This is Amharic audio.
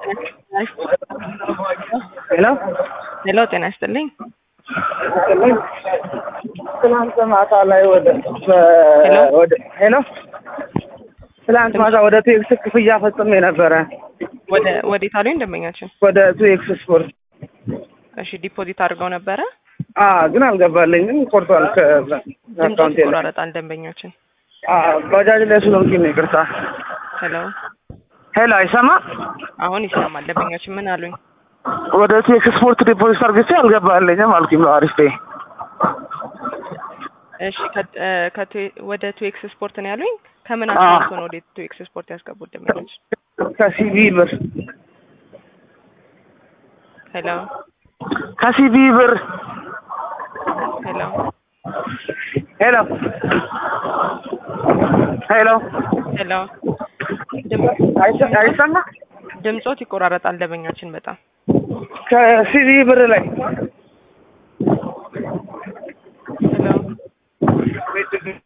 ሄሎ ሄሎ ጤና ይስጥልኝ። ትናንት ማታ ላይ ወደ ሄሎ? ወደ ሄሎ ትናንት ማታ ወደ ቱኤክስ ክፍያ ፈጽሜ ነበረ ወደ ወዴት አሉኝ ደንበኛችን? ወደ ቱኤክስ ስፖርት እሺ ዲፖዚት አድርገው ነበረ። አ ግን አልገባልኝም ቆርጧል ድምፆት ከአካውንቴ ላይ ይቆራረጣል ደንበኛችን። አ ባጃጅ ላይ ስለሆንኩኝ ነው ይቅርታ ሄሎ ሄሎ አይሰማ አሁን ይሰማል። ደንበኛችን ምን አሉኝ? ወደ ቱኤክስ ስፖርት ዲፖዚት አድርጌ አልገባልኝም አልኩኝ በአሪፍ ፔይ እሺ ከ- እ ከቱ- ወደ ቱኤክስ ስፖርት ነው ያሉኝ። ከምን አዎ። አካውንት ነው ወደ ቱኤክስ ስፖርት ያስገቡት ደንበኛችን? ከሲቢ ብር ሄሎ ከሲቢ ብር ሄሎ ሄሎ ሄሎ ሄሎ ድም- አይሰ- አይሰማ ድምፆት ይቆራረጣል ደንበኛችን በጣም ከሲቢ ብር ላይ